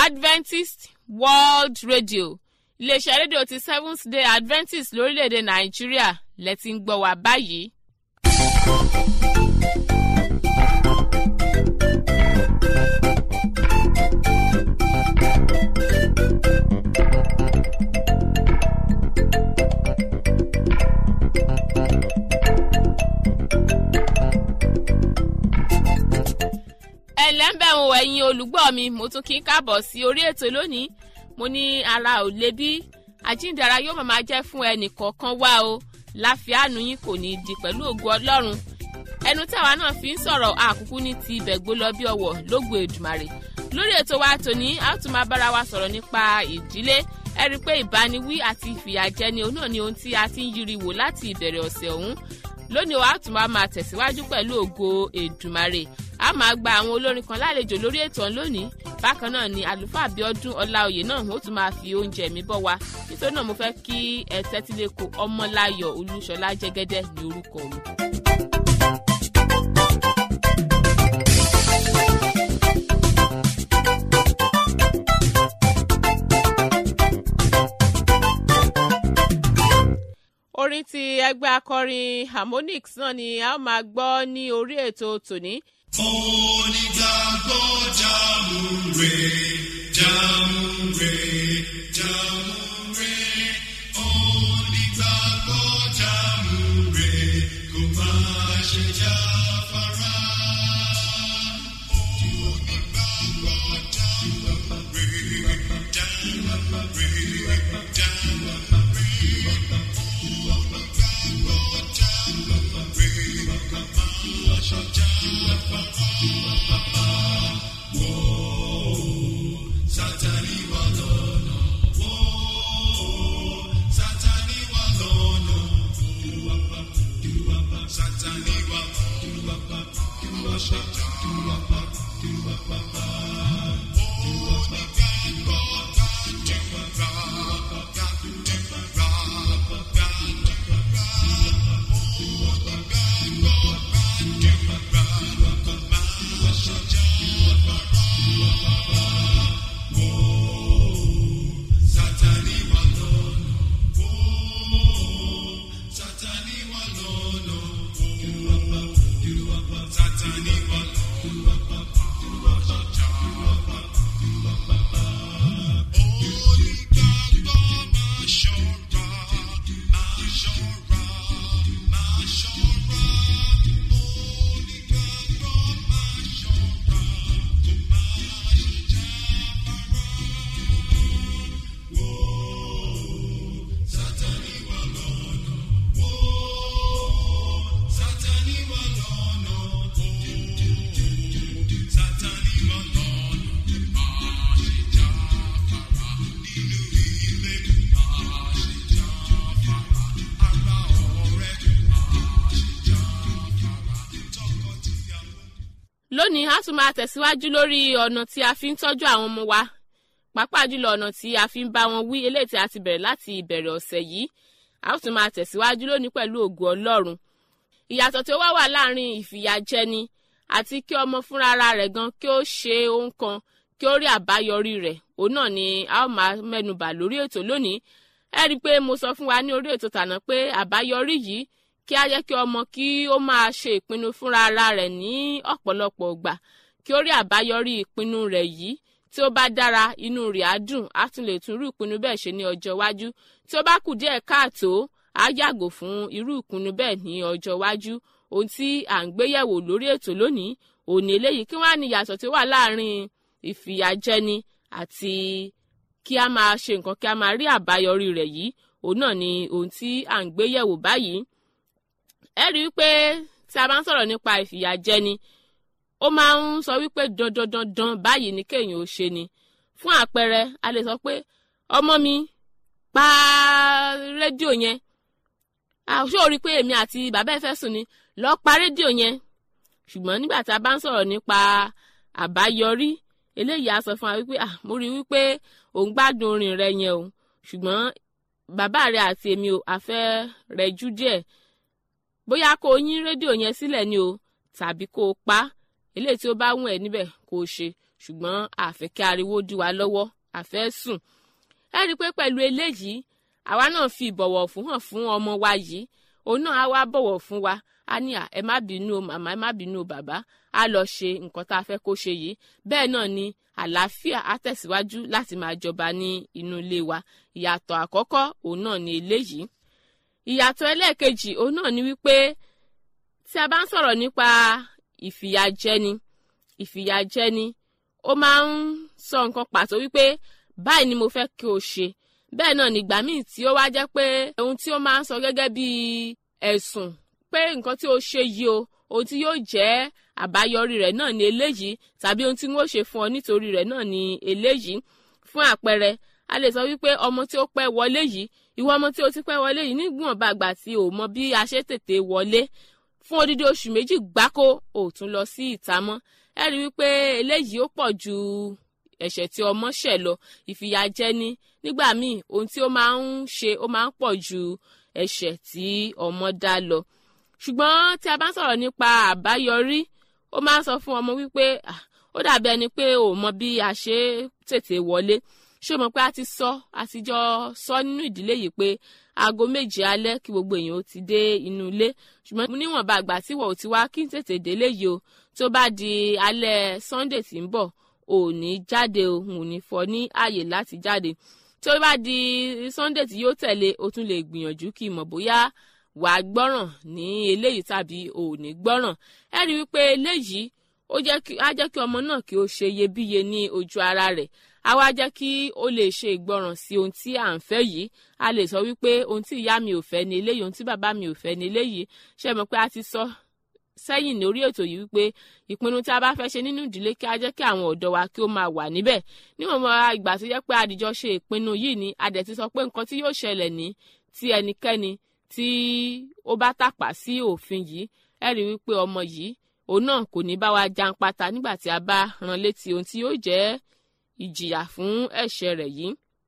adventist world radio iléeṣẹ́ rédíò ti seventh day adventist lórílẹ̀‐èdè nàìjíríà lẹ́tí ń gbọ́ wá báyìí. ẹ̀lẹ́ ń bẹ̀ wọ ẹ̀yin olùgbọ́ mi mo tún kí n káàbọ̀ sí orí ètò lónìí mo ní ara ò lè bí àjíǹdara yóò máa jẹ́ fún ẹnì kọ̀ọ̀kan wá o láfíàánú yín kò ní í di pẹ̀lú ògo ọlọ́run ẹnu táwa náà fi ń sọ̀rọ̀ àkúkú ní ti ibẹ̀ gbó lọ bí ọwọ́ lógo èdùmàrè lórí ètò wa tòní a ó tún máa bára wa sọ̀rọ̀ nípa ìdílé ẹ rí i pé ìbániwí àti ìfìyàjẹni òun náà ni ohun tí a ti ń yiri wò láti ìbẹ̀rẹ̀ ọ̀sẹ̀ ọ̀hún lónìí wa tún máa máa tẹ̀síwájú pẹ̀lú ògo èdùmàrè a máa gba àwọn olórin kan lálejò lórí ètò ọ̀hún lónìí bákan náà ni àlùfáà Abíọ́dún Ọláoyè náà ó tún máa fi oúnjẹ mi bọ́ wa nítorí náà mo fẹ́ kí ẹ tẹ́tí lẹ́kọ̀ọ́ Ọmọláyọ̀ Olúṣọlá Jẹ́gẹ́dẹ́ ní orúkọ mi. orin ti ẹgbẹ́ akọrin harmonix náà ni a ó máa gbọ́ ní orí ètò tòní. onígbàgbọ́ jàmùrè jàmùrè jàmùrè onígbàgbọ́ jàmùrè kò má ṣe jáfara. onígbàgbọ́ jàmùrè jàmùrè jàmùrè. Sátánì wà lọ́nà, Sátánì wà lọ́nà, Sátánì wà Sátánì wà lọ́nà, Sátánì wà lọ́nà, Sátánì wà Onígbàgbọ́ máa ṣọ́ra, máa ṣọ́ra, máa ṣọ́ra. Onígbàgbọ́ máa ṣọ́ra, kó má ṣe jáfara. Sátánì wà lọ́nà, Sátánì wà lọ́nà, Sátánì wà lọ́nà, máa ṣe jáfara nínú ilé, máa ṣe jáfara ara ọ̀rẹ́, máa ṣe jáfara tọkọ-tìyàwó. lónìí a tún máa tẹ̀síwájú lórí ọ̀nà tí a fi ń tọ́jú àwọn ọmọ wa pàápàá jùlọ ọ̀nà tí a fi ń bá wọn wí eléyìí tí a ti bẹ̀rẹ̀ láti ìbẹ̀rẹ̀ ọ̀sẹ̀ yìí a ó tún máa tẹ̀síwájú lónìí pẹ̀lú ògo ọlọ́run ìyàtọ̀ tí ó wá wà láàrin ìfìyàjẹni àti kí ọmọ fúnra ara rẹ̀ gan kí ó ṣe ohun kan kí ó rí àbáyọrí rẹ̀ òun náà ni a ó máa mẹ́nubà lórí ètò lónìí ẹ rí i pé mo sọ fún wa ní orí ètò tàná pé àbáyọrí yìí kí á jẹ́ kí ọmọ kí ó máa ṣe ìpinnu fúnra ara rẹ̀ ní ọ̀pọ̀lọpọ̀ ìgbà kí ó rí àbáyọrí ìpinnu rẹ̀ yìí tí ó bá dára inú rẹ̀ á dùn á tún lè tún irú ìpinnu bẹ́ẹ̀ ṣe ní ọjọ́ iwájú tí ó bá kù díẹ̀ káàtó á yàgò fún irú ìpinnu bẹ́ẹ̀ ní ọjọ́ iwájú ohun tí à ń gbéyẹ̀wò lórí ètò lónìí òní eléyìí kí wọ́n á ní ìyàtọ̀ tí ó wà láàrin ìfìyàjẹni àti kí a máa ṣe nǹkan kí a máa rí àbáyọrí rẹ̀ yìí òun náà ni ohun tí à ń gbéyẹ̀wò báyìí ẹ rí i pé tí a bá ń sọ̀rọ̀ nípa ìfìyàjẹni ó máa ń sọ wípé dandan dandan báyìí ni kéèyàn ó ṣe ni fún àpẹẹrẹ a lè sọ pé ọmọ mi pa rédíò yẹn ṣé o rí i pé èmi àti bàbá ẹ fẹ́ sùn ni lọ pa rédíò yẹn ṣùgbọ́n nígbà tí a bá ń sọ̀rọ̀ nípa àbáyọrí eléyìí á sọ fún wa wípé ah mo rí i wípé òun gbádùn orin rẹ yẹn o ṣùgbọ́n bàbá rẹ àti èmi ò àfẹ́ rẹ jú díẹ̀ bóyá kó o yín rédíò yẹn sílẹ̀ ni o tàbí kó o pa eléyìí tí ó bá wùn ẹ́ níbẹ̀ kó o ṣe ṣùgbọ́n àfẹ́ kí ariwo dí wa lọ́wọ́ àfẹ́ sùn ẹ rí i pé pẹ̀lú eléyìí àwa náà fi ìbọ̀wọ̀ fún hàn fún ọmọ wa yìí òun náà á wá bọ̀wọ̀ fún wa a ní à ẹ má bínú o màmá ẹ má bínú o bàbá á lọ ṣe nǹkan tá a fẹ́ kó ṣe yìí bẹ́ẹ̀ náà ni àlàáfíà á tẹ̀síwájú láti máa jọba ní inú ilé wa ìyàtọ̀ àkọ́kọ́ òun náà ni eléyìí ìyàtọ̀ ẹlẹ́ẹ̀kejì òun náà ni wípé tí a bá ń sọ̀rọ̀ nípa ìfìyàjẹni ìfìyàjẹni ó máa ń sọ nǹkan pàtó wípé báyìí ni mo fẹ́ kí o ṣe bẹ́ẹ̀ náà nígbà míì tí ó wá jẹ́ pé ohun tí ó máa ń sọ gẹ́gẹ́ bí ẹ̀sùn pé nǹkan tí o ṣe yìí o ohun tí yóò jẹ́ àbáyọrí rẹ̀ náà ni eléyìí tàbí ohun tí wọ́n ṣe fún ọ nítorí rẹ̀ náà ni eléyìí fún àpẹẹrẹ a lè sọ wípé ọmọ tí ó pẹ́ wọlé yìí ìwọ ọmọ tí o ti pẹ́ wọlé yìí nígbọ̀n bàgbà tí o mọ bí a ṣe tètè wọlé fún odidi oṣù méjì gbáko ò tún lọ sí ìta mọ́ ẹ rí wípé eléyìí ó pọ̀ ju ẹ̀ṣẹ̀ tí ọmọ ṣẹ̀ lọ ìfìyàjẹni nígbà míì ohun tí ó máa ń ṣe ó máa ń pọ̀ ju ẹ̀ṣẹ̀ tí ọmọ dá lọ ṣùgbọ́n tí a bá ń sọ̀rọ̀ nípa àbáyọrí ó máa ń sọ fún ọmọ wípé ó dàbí ẹni pé ò mọ bí a ṣe tètè wọlé ṣé o mọ̀ pé a ti sọ a ti jọ sọ nínú ìdílé yìí pé aago méje alẹ́ kí gbogbo èèyàn ó ti dé inú ilé ṣùgbọ́n níwọ̀nba àgbà tí wọ́n ò ti wá kí n tètè délé yìí o tó bá di alẹ́ Sunday tí ń bọ̀ ò ní jáde o ò ní fọ ní ààyè láti jáde tí ó bá di Sunday tí yóò tẹ̀lé o tún lè gbìyànjú kí mọ̀ bóyá wà á gbọ́ràn ní eléyìí tàbí ò ní gbọ́ràn ẹ rí wípé eléyìí ó jẹ́ kí á jẹ́ kí ọmọ náà kí ó ṣe iyebíye ní ojú ara rẹ̀ á wá jẹ́ kí ó lè ṣe ìgbọràn sí ohun tí à ń fẹ́ yìí a lè sọ wípé ohun tí ìyá mi ò fẹ́ ní eléyìí ohun tí bàbá mi ò fẹ́ ní eléyìí ṣe mọ̀ pé a ti sọ sẹ́yìn ní orí ètò yìí wípé ìpinnu tí a bá fẹ́ ṣe nínú ìdílé kí a jẹ́ kí àwọn ọ̀dọ́ wa kí ó máa wà níbẹ̀ níwọ̀n mọ́ ìgbà tó jẹ́ pé àdìjọ ṣe ìpinnu yìí ni a dẹ̀ ti sọ pé nǹkan tí yóò ṣẹlẹ̀ ní tí ẹnikẹ́ni tí ó bá tàpá sí òfin yìí ẹ rí wípé ọmọ yìí òun náà kò ní bá wa janpata nígbà tí a bá rán létí ohun tí yóò jẹ́ ìjìyà fún ẹ̀ṣẹ̀ rẹ̀ yìí.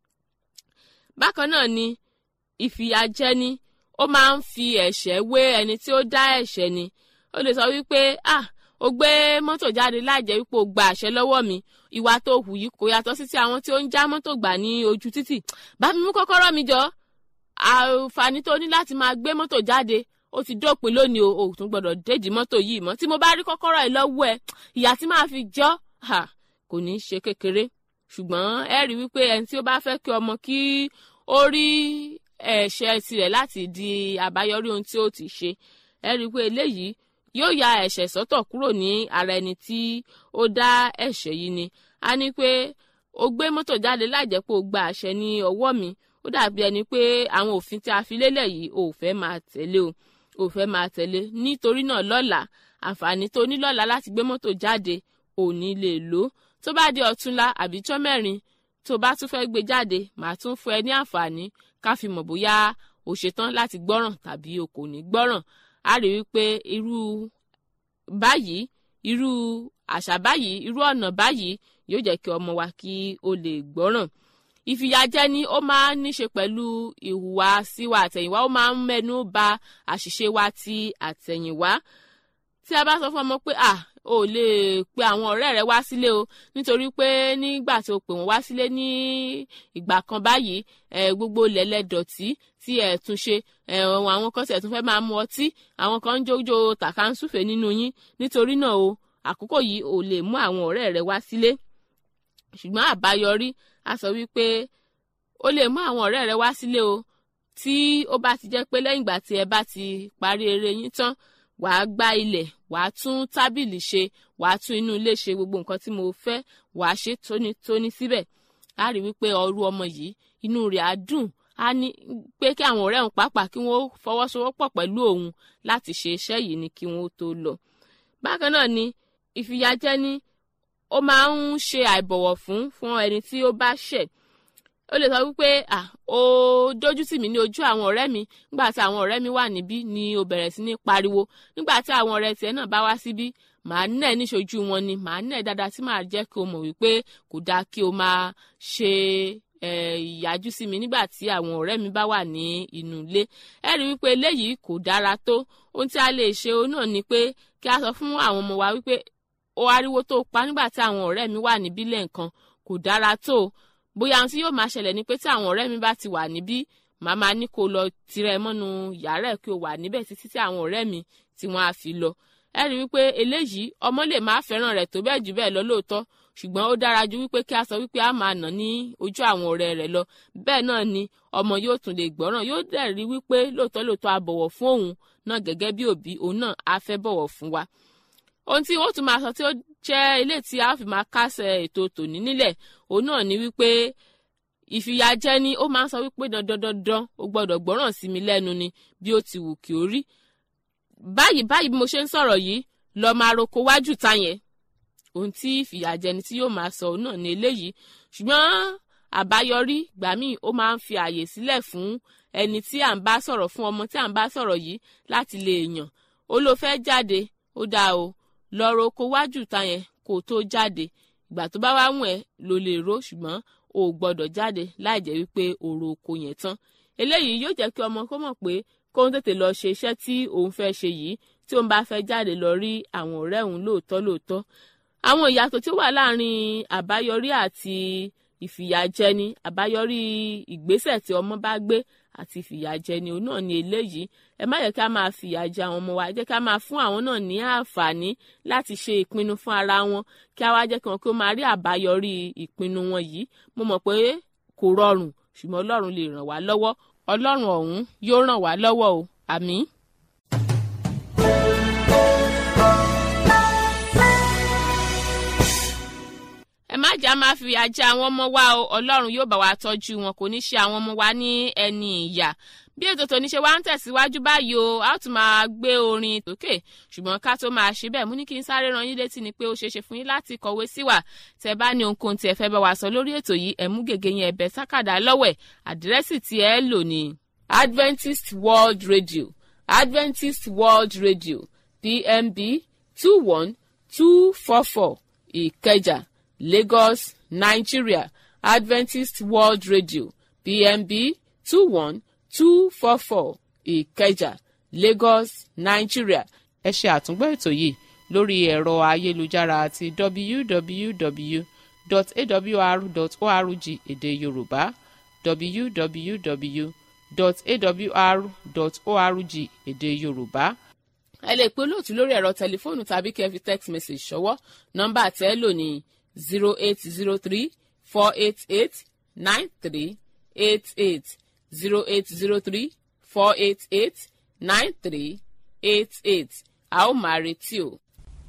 bákan náà ni ìfìyàjẹni ó máa ń fi ẹ̀ṣẹ̀ wé ẹni tí ó dá ẹ̀ṣẹ̀ ni ó lè sọ wípé ah ó gbé mọ́tò jáde láìjẹ́ wípé ó gba àṣẹ lọ́wọ́ mi ìwà tó hù yìí kò yàtọ̀ sí ti àwọn tí ó ń já mọ́tò gbà ní ojú títì bá mi mú kọ́kọ́rọ́ mi jọ àǹfààní tó ní láti máa gbé mọ́tò jáde ó ti dópin lónìí o ò tún gbọ́dọ̀ déjì mọ́tò yìí mọ́ tí mo bá rí kọ́kọ́rọ́ ẹ̀ lọ́wọ́ ẹ̀ ìyà tí máa fi jọ́ kò ní í ṣe kékeré ṣùgbọ́n ẹ rí wípé ẹni tí ó bá fẹ́ kí ọmọ kí ó rí ẹ̀ṣẹ̀ tirẹ̀ láti di àbáyọrí ohun tí ó ti ṣe ẹ rí wípé eléyìí yóò ya ẹ̀ṣẹ̀ sọ́tọ̀ kúrò ní ara ẹni tí ó dá ẹ̀ṣẹ̀ yìí ni a ní pé o gbé mọ́tò jáde láìjẹ́ pé o gba àṣẹ ní ọwọ́ mi ó dàbí ẹni pé àwọn òfin tí a fi lélẹ̀ yìí ò fẹ́ máa tẹ̀lé o ò fẹ́ máa tẹ̀lé nítorí náà lọ́la àǹfààní tó ní lọ́la láti gbé mọ́tò jáde ò ní lè lò ó tó bá di ọ̀túnla àbí jọ́ mẹ́rin tó bá tún fẹ́ gbé jáde màá tún fún ẹ ní àǹfààní ká fi mọ̀ bóyá o ṣetán láti gbọ́ràn tàbí o kò ní gbọ́ràn a rí wípé irú báyìí irú àṣà báyìí irú ọ̀nà báyìí yóò jẹ́ kí ọmọ wa kí o lè gbọ́ràn ìfìyàjẹni ó máa ń níṣe pẹ̀lú ìhùwà síwa àtẹ̀yìnwá ó máa ń mẹ́nu bà àṣìṣe wa ti àtẹ̀yìnwá tí a bá sọ fún ọmọ pé à ò lè pe àwọn ọ̀rẹ́ rẹ wá sílé o nítorí pé nígbà tó pè wọ́n wá sílé ní ìgbà kan báyìí ẹ gbogbo lẹ́lẹ́dọ̀tí tí ẹ̀ tún ṣe ẹ àwọn kan tẹ̀ tún fẹ́ máa mu ọtí àwọn kan ń jójó tàkàǹsùfè nínú yín nítorí náà o àkókò yìí ò lè mú àwọn ọ̀rẹ́ rẹ wá sílé ṣùgbọ́n àbáyọrí a sọ wípé o lè mú àwọn ọ̀rẹ́ rẹ wá sílé o tí ó bá ti jẹ́ pé lẹ́yìn ìgbà tí ẹ bá ti parí eré yín tán wàá gbá ilẹ̀ wàá tún tábìlì ṣe wàá tún inú ilé ṣe gbogbo nǹkan tí mo fẹ́ wàá ṣe tónítóní síbẹ̀ á rí wípé ọrú ọmọ yìí inú rẹ̀ á dùn á ní pé kí àwọn ọ̀rẹ́ òun pàápàá kí wọ́n fọwọ́sowọ́pọ̀ pẹ̀lú òun láti ṣe iṣẹ́ yìí ni kí wọ́n tó lọ. bákan náà ni ìfìyàjẹni ó máa ń ṣe àìbọ̀wọ̀ fún fún ẹni tí ó bá ṣẹ̀ ó lè sọ wípé à ó dójú tì mí ní ojú àwọn ọ̀rẹ́ mi nígbà tí àwọn ọ̀rẹ́ mi wà níbí ni ó bẹ̀rẹ̀ sí ní pariwo nígbà tí àwọn ọ̀rẹ́ tiẹ̀ náà bá wá síbí màá nẹ̀ níṣojú wọn ni màá nẹ̀ dáadáa tí màá jẹ́ kí o mọ̀ wípé kò dáa kí o máa ṣe ìyájú sí mi nígbà tí àwọn ọ̀rẹ́ mi bá wà ní inú ilé ẹ rí wípé eléyìí kò dára tó ohun tí a lè ṣe òun náà ni pé kí a sọ fún àwọn ọmọ wa wípé ó ariwo tó pa nígbà tí àwọn ọ̀rẹ́ mi wà níbí lẹ́ǹkan kò dára tó bóyá ohun tí yóò máa ṣẹlẹ̀ ni pé tí àwọn ọ̀rẹ́ mi bá ti wà níbí màmá ní kó lọ tirẹ̀ mọ́nu yàrá ẹ̀ kí o wà níbẹ̀ títí tí àwọn ọ̀rẹ́ mi tí wọ́n á fi lọ ẹ rí wípé eléyìí ọmọ lè má fẹ́ràn rẹ̀ tó bẹ́ẹ̀ jù bẹ́ẹ̀ lọ lóòótọ́ ṣùgbọ́n ó dára ju wípé kí a sọ wípé a máa nà ní ojú àwọn ọ̀rẹ́ rẹ̀ lọ bẹ́ẹ̀ náà ni ọmọ yóò tún lè gbọ́ràn yóò dẹ̀ rí wípé lóòótọ́ lóòótọ́ a bọ̀wọ̀ fún òun náà gẹ́gẹ́ bí òbí òun náà á fẹ́ bọ̀wọ̀ fún wa ohun tí wọ́n tún máa sọ tí ó jẹ́ ilé tí a fi máa kásẹ̀ ètò tòní nílẹ̀ òun náà ni wípé ìfìyàjẹni ó máa ń sọ wípé dandan dandan o gbọ́dọ̀ gbọ́ràn sí mi lẹ́nu ni bí ó ti wù kí ó rí báyìí báyìí bí mo ṣe ń sọ̀rọ̀ yìí lọ máa roko wájú ta yẹn ohun tí ìfìyàjẹni tí yóò máa sọ òun náà ni eléyìí ṣùgbọ́n àbáyọrí gbà míì ó máa ń fi àyè sílẹ̀ fún ẹni tí à ń bá sọ̀rọ̀ fún ọmọ tí à ń bá sọ̀rọ̀ yìí láti lè yàn ó ló fẹ́ jáde ó dáa o lọ roko wájú ta yẹn kó o tó jáde ìgbà tó bá wá wù ẹ́ ló lè ro ṣùgbọ́n o ò gbọ́dọ̀ jáde láì jẹ́ wípé òru oko yẹn tán eléyìí yóò jẹ́ kí ọmọ kó mọ̀ pé kó ń tètè lọ ṣe iṣẹ́ tí òun fẹ́ ṣe yìí tí òun bá fẹ́ jáde lọ rí àwọn ọ̀rẹ́ òun lóòótọ́ lóòótọ́ àwọn ìyàtọ̀ tí ó wà láàrin àbáyọrí àti ìfìyàjẹni àbáyọrí ìgbésẹ̀ tí ọmọ bá gbé àti ìfìyàjẹni òun náà ni eléyìí ẹ má yẹ ká máa fìyà jẹ àwọn ọmọ wa ẹ jẹ́ ká máa fún àwọn náà ní àǹfààní láti ṣe ìpinnu fún ara wọn kí a wá jẹ́ kí wọn kí ó máa rí àbáyọrí ìpinnu wọn yìí mo mọ̀ pé kò rọrùn ṣùgbọ́n ọlọ́run lè ràn wá lọ́wọ́ ọlọ́run ọ̀hún yóò ràn wá lọ́wọ́ o àmín. ẹ má jà máa fi àjẹ àwọn ọmọ wa o ọlọ́run yóò bá wa tọ́jú wọn kò ní ṣe àwọn ọmọ wa ní ẹni ìyà bí ètò tòní ṣe wá ń tẹ̀síwájú báyìí o a ó tún máa gbé orin sókè ṣùgbọ́n ká tó máa ṣe bẹ́ẹ̀ mú ní kí n sáré ran yín létí ni pé ó ṣeé ṣe fún yín láti kọ̀wé sí wa tẹ́ bá ní ohunkóhun tí ẹ fẹ́ bá wa sọ lórí ètò yìí ẹ mú gègé yẹn ẹ̀bẹ̀ sákàdá lọ́wẹ̀ àdírẹ́sì tí ẹ lò ní Adventist World Radio Adventist World Radio PMB two one two four four Ìkẹjà Lagos Nigeria Adventist World Radio PMB two one two four four ìkẹjà lagos nigeria ẹ ṣe àtúngbọ́ ètò yìí lórí ẹ̀rọ ayélujára àti www.awr.org èdè yorùbá www.awr.org èdè yorùbá. ẹ lè pe olóòtú lórí ẹ̀rọ tẹlifóònù tàbí kẹ́ fi text message ṣọwọ́ nọ́mbà tẹ́ lò ní zero eight zero three four eight eight nine three eight eight zero eight zero three four eight eight nine three eight eight a ó máa retí o.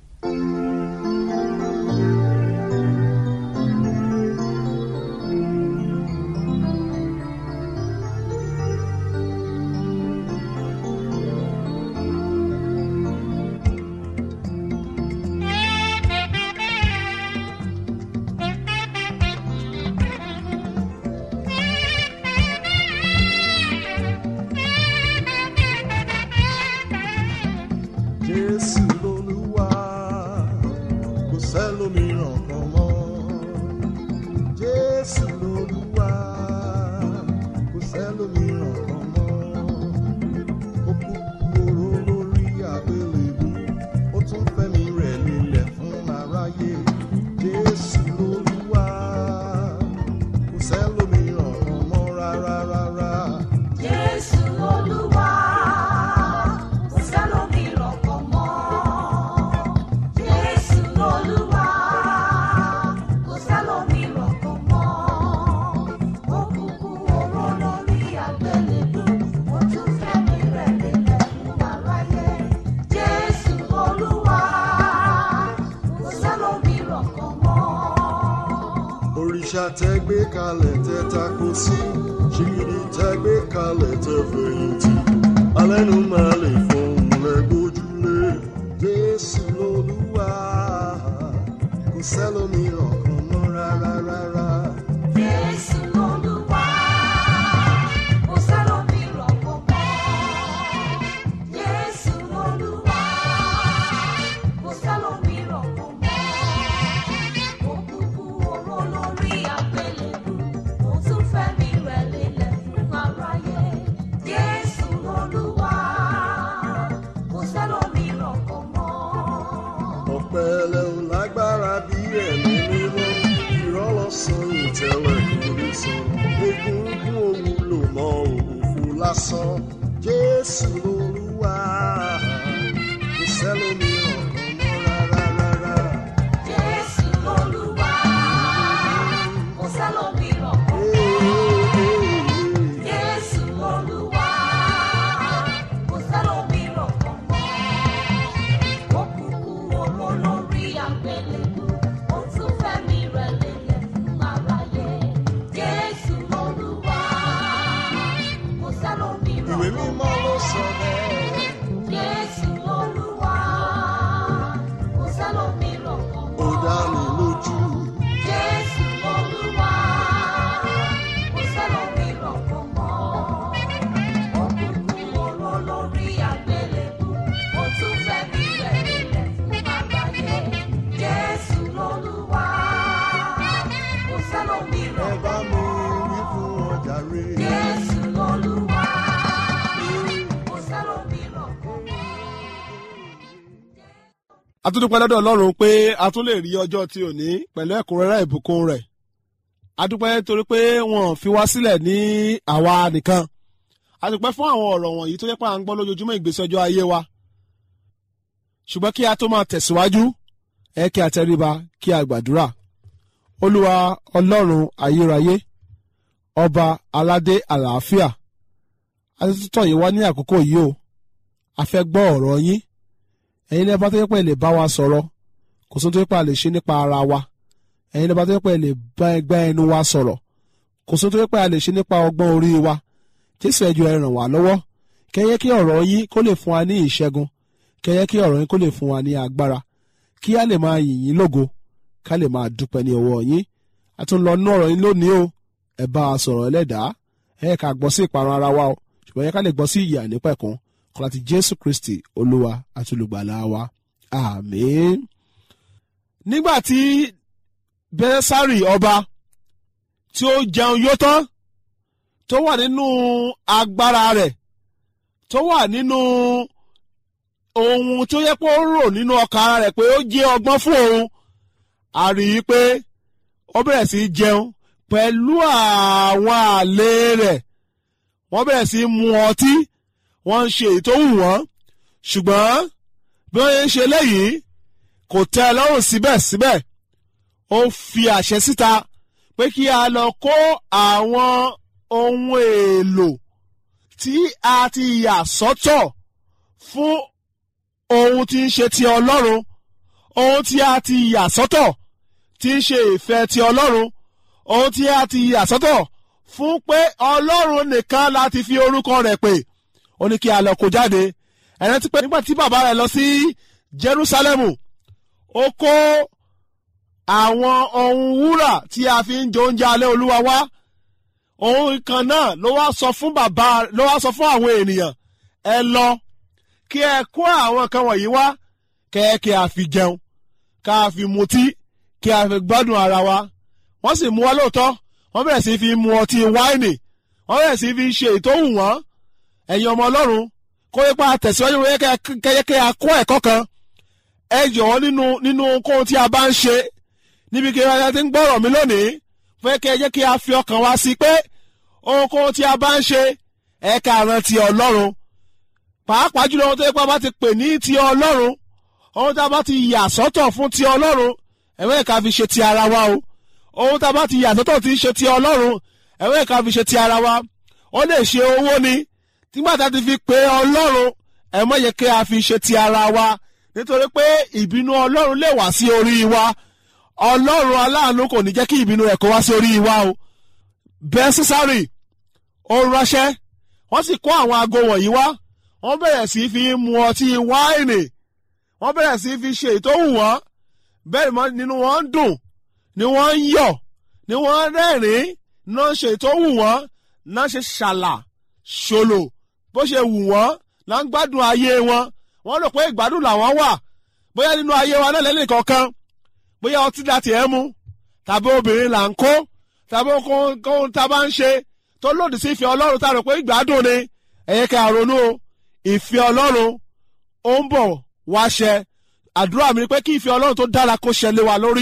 Jésù lolúwa kò sẹ́lòmíràn kan mọ́. Jésù lolúwa kò sẹ́lòmíràn kan mọ́. Ó kú oró lórí àgbélébú, ó tún fẹ́mi rẹ̀ lélẹ̀ fún aráyé. Jésù lolúwa kò sẹ́lòmíràn kan mọ́ rárá rárá. Jésù Olúwa, kò sẹ́lòmíràn kan mọ́. Jésù Olúwa, kò sẹ́lòmíràn kan mọ́. Ó kúkú oró lórí àgbélébú, ó tún fẹ́mi rẹ̀ lélẹ̀ fún aráyé. Jésù Olúwa, kò sẹ́lòmíràn kan mọ́. òrìṣà tẹ gbé kalẹ̀ tẹ tako sí ṣìgìdì tẹ gbé kalẹ̀ tẹ fẹ̀yìntì alẹ́nu máa lè fọhùn lẹ́gbójúlé jésù lolúwa kò sẹ́lòmíràn kan mọ́ rárá rárá. Jésù Olúwa, kò sẹ́lòmíràn kan mọ́. Jésù Olúwa, kò sẹ́lòmíràn kan mọ́. Ó kúkú oró lórí àgbélébú, ó tún fẹ́mi rẹ̀ lélẹ̀ fún aráyé. Jésù Olúwa, kò sẹ́lòmíràn kan mọ́. ọ̀pẹ ẹlẹ́hùn láì ẹ̀mí mímọ́ ìrọ́lọ́sàn ìtẹ́lẹ̀ kò ní sọ egungun òwúlò mọ́ òfò lásán jésù lolúwa kò sẹ́lómìíràn kan mọ́ rárá rárá. Jésù lolúwa, kò sẹ́lòmíràn kan mọ́. Jésù lolúwa, kò sẹ́lòmíràn kan mọ́. Ó kúkú oró lórí àgbélébú, ó tún fẹ́mi rẹ̀ lélẹ̀ fún aráyé. Jésù lolúwa, kò sẹ́lòmíràn ìwé kan mímọ́ ló sọ bẹ́ẹ̀. Jésù lolúwa, kò sẹ́lòmíràn kan ó mọ́. dá mi lójú. Jésù Olúwa, kò sẹ́lòmíràn kan mọ́. Ó kúkú oró lórí àgbélébú, ó tún fẹ́mi rẹ̀ lélẹ̀ fún aráyé. Jésù Olúwa, kò ẹ sẹ́lòmíràn bá kan mi mọ́. wí fún wọn jàre. Jésù Olúwa, kò sẹ́lòmíràn kan mọ́. a tún dúpẹ́ lọ́dọ̀ ọlọ́run pé a tún lè rí ọjọ́ tí ò ní pẹ̀lú ẹ̀kúnrẹ́rẹ́ ìbùkún rẹ̀ a dúpẹ́ torí pé wọn ò fi wá sílẹ̀ ní àwa nìkan a dúpẹ́ fún àwọn ọ̀rọ̀ wọ̀nyí tó yẹ pé à ń gbọ́ lójoojúmọ́ ìgbésí ọjọ́ ayé wa ṣùgbọ́n kí a tó máa tẹ̀síwájú ẹ kí a tẹríba kí a gbàdúrà olúwa ọlọ́run ayérayé ọba aládé àlàáfíà a ti tún tọ̀ yín wá ní àkókò yìí o a fẹ́ gbọ́ ọ̀rọ̀ yín ẹ̀yin lẹ́bàá tó yẹ pé ẹ lè bá wa sọ̀rọ̀ kò sóhun tó yẹ pé a lè ṣe nípa ara wa ẹ̀yin lẹ́bàá tó yẹ pé ẹ lè bá ẹgbẹ́ ẹnu wa sọ̀rọ̀ kò sóhun tó yẹ pé a lè ṣe nípa ọgbọ́n orí wa jésù ẹjọ́ ẹ ràn wá lọ́wọ́ kẹyẹ kí ọ̀rọ̀ yín kó lè fún wa ní ìṣẹ́gun kẹyẹ kí ọ̀rọ̀ yín kó lè fún wa ní agbára kí a lè máa yìn yín lógo ká lè máa dúpẹ́ ní ọwọ́ yín a tún lọ nú ọ̀rọ̀ yín lónìí o ẹ bá a sọ̀rọ̀ ẹlẹ́dàá ẹ ká gbọ́ sí ìparun ara wa o ṣùgbọ́n yẹ ká lè gbọ́ sí ìyà nípẹ̀kun kọ́lá ti jésù kristi olúwa àti olùgbàlà wa àmín. nígbà tí bẹ́sárì ọba tí ó jẹun yó tán tó wà nínú agbára rẹ̀ tó wà nínú ohun tó yẹ pé ó rò nínú ọkàn ara rẹ̀ pé ó jẹ́ ọgbọ́n fún òun a rí i pé ó bẹ̀rẹ̀ sí í jẹun pẹ̀lú àwọn àlè rẹ̀ wọ́n bẹ̀rẹ̀ sí í mu ọtí wọ́n ń ṣe èyí tó wù wọ́n ṣùgbọ́n bí wọ́n ń ṣe léyìí kò tẹ́ ẹ lọ́rùn síbẹ̀síbẹ̀ ó fi àṣẹ síta pé kí a lọ kó àwọn ohun èlò tí a ti yà sọ́tọ̀ fún ohun tí ń ṣe ti ọlọ́run ohun tí a ti yà sọ́tọ̀ tí ń ṣe ìfẹ́ ti ọlọ́run ohun tí a ti yà sọ́tọ̀ fún pé ọlọ́run nìkan láti fi orúkọ rẹ̀ pè ó ní kí a lọ kó jáde ẹ̀rẹ́ ti pé nígbà tí bàbá rẹ̀ lọ sí Jerúsálẹ́mù ó kó àwọn ohun wúrà tí a fi ń jẹ oúnjẹ alẹ́ olúwa wá ohun kan náà ló wá sọ fún bàbá ló wá sọ fún àwọn ènìyàn ẹ lọ kí ẹ kó àwọn kan wọ̀nyí wá kẹ́ kí a fi jẹun ká a fi mutí kí a fi gbádùn ara wa wọ́n sì mú wa lóòótọ́ wọ́n bẹ̀rẹ̀ sí fi mu ọtí wáìnì wọ́n bẹ̀rẹ̀ sí fi ṣe ìtòhùn wọn ẹ̀yin ọmọ ọlọ́run kó yẹ pé a tẹ̀síwájú wọ́n yẹ kẹ́ a kọ́ ẹ̀kọ́ kan ẹ jọ̀wọ́ nínú nínú kóhun tí a bá ń ṣe níbi kí ẹ ti ń gbọ́rọ̀ mi lónìí fẹ́ kẹ́ ẹ jẹ́ kí a fi ọkàn wa sí pé ohunkóhun tí a bá ń ṣe ẹ ká rántí ọlọ́run pàápàá jùlọ ohun tó yẹ pé a bá ti pè ní ti ọlọ́run ohun tí a bá ti yà sọ́tọ̀ fún ti ọlọ́run ẹ̀wẹ́ ká fi ṣe ti ara wa o ohun tá a bá ti yà sọ́tọ̀ tí ń ṣe ti ọlọ́run ẹ̀wẹ́ ká fi ṣe ti ara wa ó lè ṣe owó ni nígbà tá a ti fi pè ọlọ́run ẹ má yẹ kí a fi ṣe ti ara wa nítorí pé ìbínú ọlọ́run lè wá sí orí wa ọlọ́run aláàánú kò ní jẹ́ kí ìbínú rẹ̀ kó wá sí orí wa o bẹ́ẹ̀ sísárì ó ránṣẹ́ wọ́n sì kó àwọn aago wọ̀nyí wá wọ́n bẹ̀rẹ̀ sí fi mu ọtí wáìnì wọ́n bẹ̀rẹ̀ sí fi ṣe ìtòhù wọn bẹ́ẹ̀ mọ́ nínú wọn ń dùn ni wọ́n ń yọ̀ ni wọ́n ń rẹ́rìn-ín náà ṣe ìtòhù wọn náà ṣe ṣàlà ṣòlò bó ṣe wù wọ́n náà ń gbádùn ayé wọn wọ́n rò pé ìgbádùn làwọn wà bóyá nínú ayé wa náà lẹ́nu kankan bóyá ọtí láti ẹ̀ mú tàbí obìnrin là ń kó tàbí ohun tá a bá ń ṣe tó lòdì sí ìfẹ́ ọlọ́run tá a rò pé ìgbádùn ni ẹ̀yẹ ká ronú o ìfẹ́ ọlọ́run ó ń bọ̀ wá ṣẹ àdúrà mi ni pé kí ìfẹ́ ọlọ́run tó dára kó ṣẹ lé wa lórí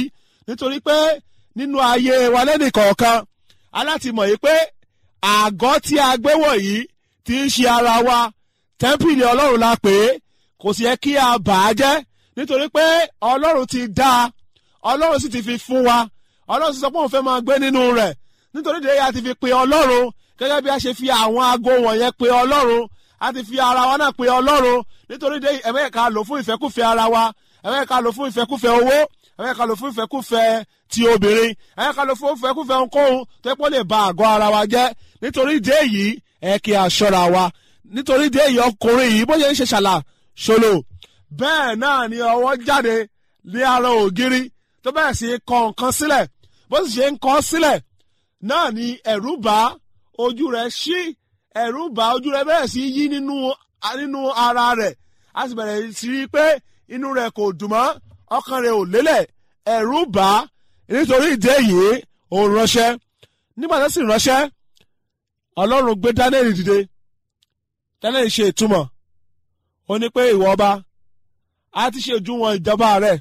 nítorí pé nínú ayé wa lẹ́nì kọ̀ọ̀kan aláti mọ̀ yìí pé àgọ́ tí a gbé wọ̀nyí ti ń ṣe ara wa tẹ́ḿpìlì ọlọ́run la pè é kò sì yẹ kí a bà á jẹ́ nítorí pé ọlọ́run ti dá a ọlọ́run sì ti fi fún wa ọlọ́run sì sọ pé òun fẹ́ máa gbé nínú rẹ̀ nítorí dèé a ti fi pe ọlọ́run gẹ́gẹ́ bí a ṣe fi àwọn aago wọ̀nyẹn pe ọlọ́run a ti fi ara wa náà pe ọlọ́run nítorí dèé ẹ̀mẹ́ ká lò fún ìfẹ́kùfẹ́ ara wa ẹ̀mẹ́ ká lò fún ìfẹ́kùfẹ́ owó ẹ̀mẹ́ ká lò fún ìfẹ́kùfẹ́ ti obìnrin ẹ̀mẹ́ ká lò fún ìfẹ́kùfẹ́ ohunkóhun tó yẹ kó lè ba àgọ́ ara wa jẹ́ nítorí dèé yìí ẹ kí a ṣọ́ra wa nítorí dèé yìí ọkùnrin yìí bó ṣe ń ṣe ṣàlà ṣòlò bẹ́ẹ̀ náà ni ọwọ́ jáde ní ara ògiri tó bẹ̀rẹ̀ sí í kọ nǹkan sílẹ̀ bó sì ṣe ń kọ sílẹ̀ náà ni ẹ̀rù bá ojú rẹ̀ ṣí ẹ̀rù bá ojú rẹ̀ bẹ̀rẹ̀ sí í yí nínú nínú ara rẹ̀ a sì bẹ̀rẹ̀ sí í pé inú rẹ̀ kò dùn mọ́ ọkàn rẹ̀ ò lélẹ̀ ẹ̀rù bá nítorí ìdí èyí òun ránṣẹ́ nígbà tó sì ránṣẹ́ ọlọ́run gbé daniel dìde daniel ṣe ìtumọ̀ ó ní pé ìwọ ọba a ti ṣe òdiwọ̀n ìjọba rẹ̀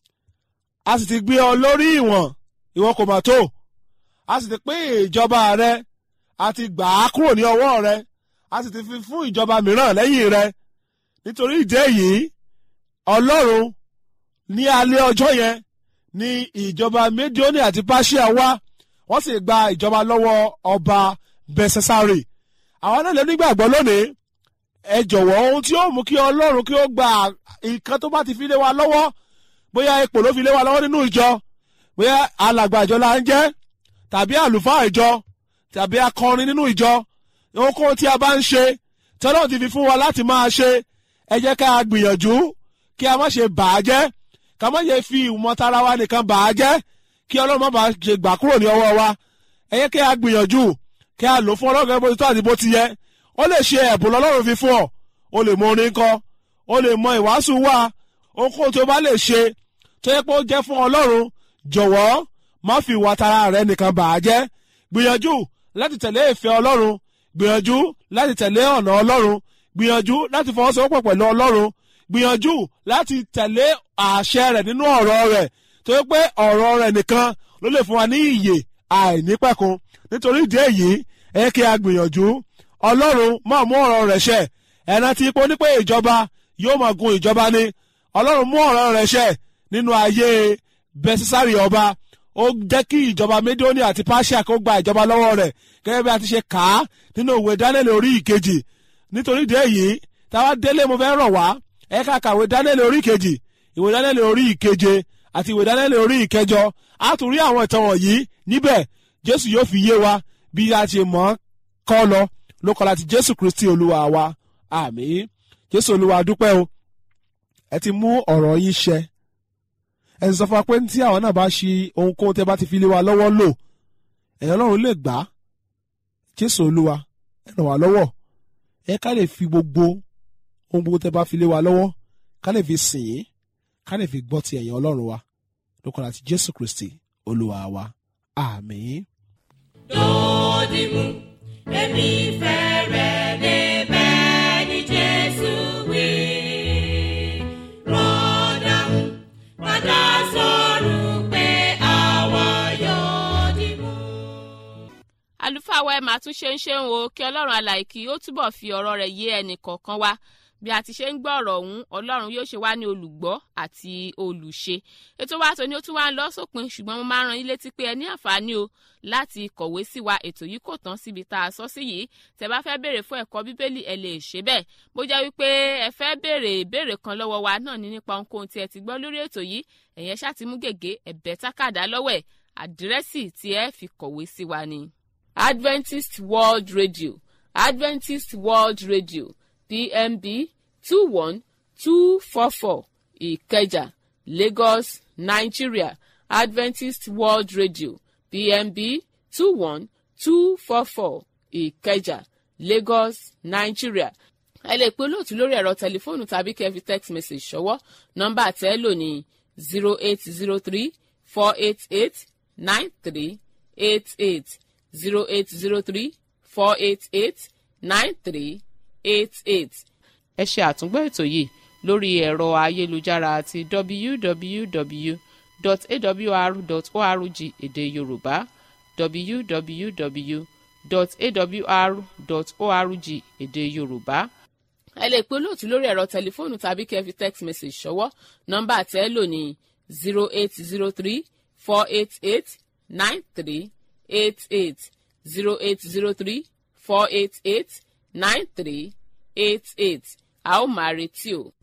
a sì ti gbé ọ lórí ìwọ̀n ìwọ kò mà tó a sì ti pín ìjọba rẹ̀ a ti gbà á kúrò ní ọwọ́ rẹ̀ a sì ti fi fún ìjọba mìíràn lẹ́yìn rẹ̀ nítorí ìdí èyí ọlọ́run ní alẹ́ ọjọ́ yẹn ní ìjọba Médíónì àti Páṣíà wá wọ́n sì gba ìjọba lọ́wọ́ ọba Bẹ́sẹ̀sárì àwọn náà lè nígbàgbọ́ lónìí ẹ jọ̀wọ́ ohun tí ó mú kí ọlọ́run kí ó gba nǹkan tó bá ti fi lé wa lọ́wọ́ bóyá ipò ló fi lé wa lọ́wọ́ nínú ìjọ bóyá alàgbà ìjọ la ń jẹ́ tàbí àlùfáà ìjọ tàbí akọrin nínú ìjọ ohunkóhun tí a bá ń ṣe tí ọlọ́run ti fi fún wa láti máa ṣe ẹ jẹ́ ká a gbìyànjú kí a má ṣe bà á jẹ́ ká má ṣe fi ìmọ̀tara wa nìkan bà á jẹ́ kí ọlọ́run má bàa ṣe gbà kúrò ní ọwọ́ wa ẹ jẹ́ kí a gbìyànjú kí a lò fún ọlọ́run bó ti tó àti bó ti yẹ ó lè ṣe ẹ̀bùn lọ́lọ́run fi fún ọ o lè mọ orin kọ o lè mọ ìwàásù wá ohunkóhun tó bá lè ṣe tó yẹ pé ó jẹ́ fún ọlọ́run jọ̀wọ́ má fi ìwà tara rẹ nìkan bà á jẹ́ gbìyànjú láti tẹ̀lé ìfẹ́ ọlọ́run gbìyànjú láti tẹ̀lé ọ̀nà ọlọ́run gbìyànjú láti fọwọ́sowọ́pọ̀ pẹ̀lú ọlọ́run gbìyànjú láti tẹ̀lé àṣẹ rẹ̀ nínú ọ̀rọ̀ rẹ̀ tó yẹ pé ọ̀rọ̀ rẹ̀ nìkan ló lè fún wa ní ìyè àìnípẹ̀kun nítorí ìdí èyí ẹ kí a gbìyànjú ọlọ́run máa mú ọ̀rọ̀ rẹ̀ ṣẹ ẹ̀nà tí ipò ní pé ìjọba yóò máa gun ìjọba ni ọlọ́run mú ọ̀rọ̀ rẹ̀ ṣẹ nínú ayé bẹ́sísárì ọba ó jẹ́ kí ìjọba Médíónì àti Páṣíà kó gba ìjọba lọ́wọ́ rẹ̀ gẹ́gẹ́ bí a ti ṣe kà á nínú ìwé Dáníẹ́lì orí ìkejì nítorí ìdí èyí táwa délé mo fẹ́ rọ̀ wá ẹ ká kàwé Dáníẹ́lì orí ìkejì ìwé Dáníẹ́lì orí ìkeje àti ìwé Dáníẹ́lì orí ìkẹjọ á tún rí àwọn ìtàn wọ̀nyí níbẹ̀ Jésù yóò fi yé wa bí a ti mọ̀ kọ́ lọ ló kọ́ láti jésù kristi olúwa wa àmín jésù olúwa dúpẹ́ o ẹ ti mú ọ̀rọ̀ yín ṣẹ ẹ sì sọ fún wa pé tí àwọn náà bá ṣe ohunkóhun tẹ bá ti fi lé wa lọ́wọ́ lò ẹ̀yàn ọlọ́run lè gbà á jésù olúwa ẹ ràn wá lọ́wọ́ ẹ ká lè fi gbogbo ohun gbogbo tẹ bá fi lé wa lọ́wọ́ ká lè fi sìn yín ká lè fi gbọ́ ti ẹ̀yàn ọlọ́run wa ló kọ́ láti jésù kristi olúwa wa àmín. dòdìmú èmi fẹ́ rẹ̀ débẹ̀ ní jésù wí. rọ́dàmú padà sọ̀rọ̀ pé àwa yóò dìmú. àlùfáà wa ẹ máa tún ṣe ń ṣe ń wo kí ọlọ́run alàyè kí ó túbọ̀ fi ọ̀rọ̀ rẹ̀ yé ẹnì kọ̀ọ̀kan wa bí a ti ṣe ń gbọ́ ọ̀rọ̀ ọ̀hún ọlọ́run yóò ṣe wá ní olùgbọ́ àti olùṣe ètò wa tó ní ó tún wá ń lọ sópin ṣùgbọ́n mo máa ń ran yín létí pé ẹ ní àǹfààní o láti kọ̀wé sí wa ètò yìí kò tán síbi tá a sọ sí yìí tẹ́ bá fẹ́ béèrè fún ẹ̀kọ́ bíbélì ẹ lè ṣe bẹ́ẹ̀ bó jẹ́ wípé ẹ fẹ́ béèrè ìbéèrè kan lọ́wọ́ wa náà ní nípa ohunkóhun tí ẹ ti gbọ́ lórí ètò yìí ẹ̀yẹn ṣáà ti mú gègé ẹ̀bẹ̀ tákàdá lọ́wọ́ ẹ̀ àdírẹ́sì tí ẹ fi kọ̀wé sí wa ni. Adventist World Radio Adventist World Radio PMB two one two four four Ìkẹjà Lagos Nigeria Adventist World Radio PMB two one two four four Ìkẹjà Lagos Nigeria ẹ lè pe olóòtú lórí ẹ̀rọ tẹlifóònù tàbí kẹ́ fi text message ṣọwọ́ nọ́mbà tẹ́ lò ní zero eight zero three four eight eight nine three eight eight zero eight zero three four eight eight nine three eight eight ẹ ṣe àtúngbọ́ ètò yìí lórí ẹ̀rọ ayélujára àti www www.awr.org èdè yorùbá www.awr.org èdè yorùbá ẹ lè pe olóòtú lórí ẹ̀rọ tẹlifóònù tàbí kẹ́ ẹ fi text message ṣọwọ́ nọ́mbà tẹ́ ẹ lò ní zero eight zero three four eight eight nine three eight eight zero eight zero three four eight eight nine three eight eight a ó máa retí o.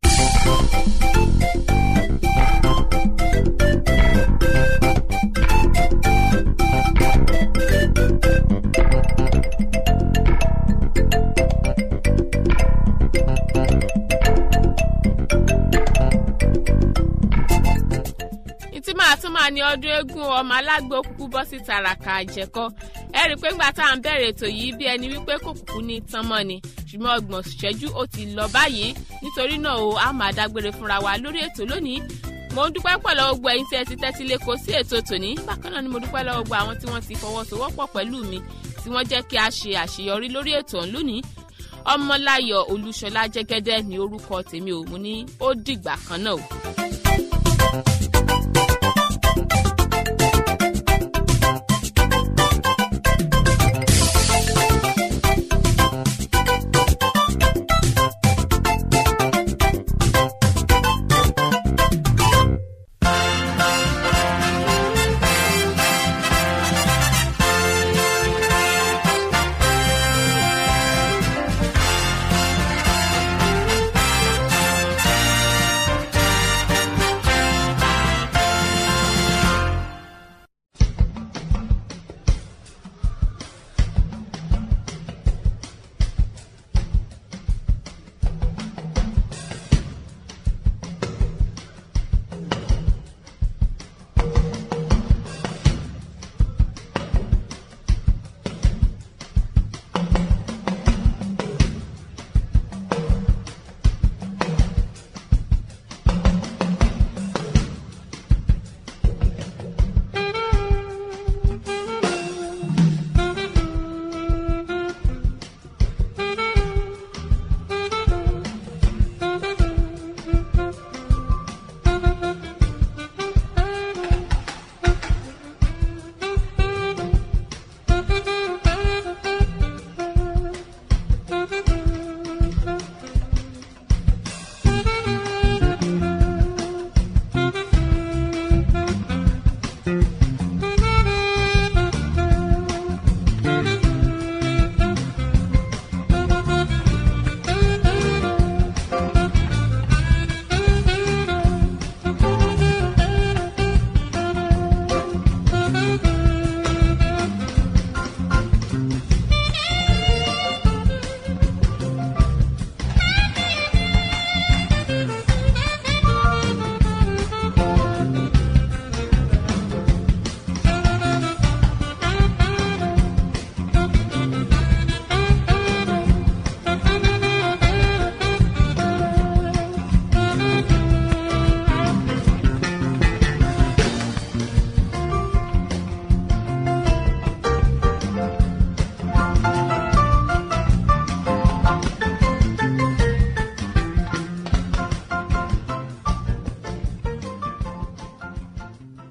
ìtí máa tún máa ní ọdún eégún ọmọ alágbó kúkú bọ́ sí tàràkà àjẹkọ́ ẹ rí i pé ńgbà tá à ń bẹ̀rẹ̀ ètò yìí bí ẹni wípé kò kúkú ní tán mọ́ ni ṣùgbọ́n ọgbọ̀n ṣẹ́jú ó ti lọ báyìí nítorí náà o a máa dágbére fúnra wa lórí ètò lónìí mo ń dúpẹ́ pọ̀ lọ́wọ́ gbogbo ẹ̀yin tí ẹ ti tẹ́tí lẹ́kọ̀ọ́ sí ètò tòní bákan náà ni mo dúpẹ́ lọ́wọ́ gbogbo àwọn tí wọ́n ti fọwọ́sowọ́pọ̀ pẹ̀lú mi tí wọ́n jẹ́ kí a ṣe àṣeyọrí lórí ètò ọ̀hún lónìí ọmọláyọ̀ olúṣọlá jẹ́gẹ́dẹ́ ni orúkọ tèmi ò mú ní ó dìgbà kan náà o.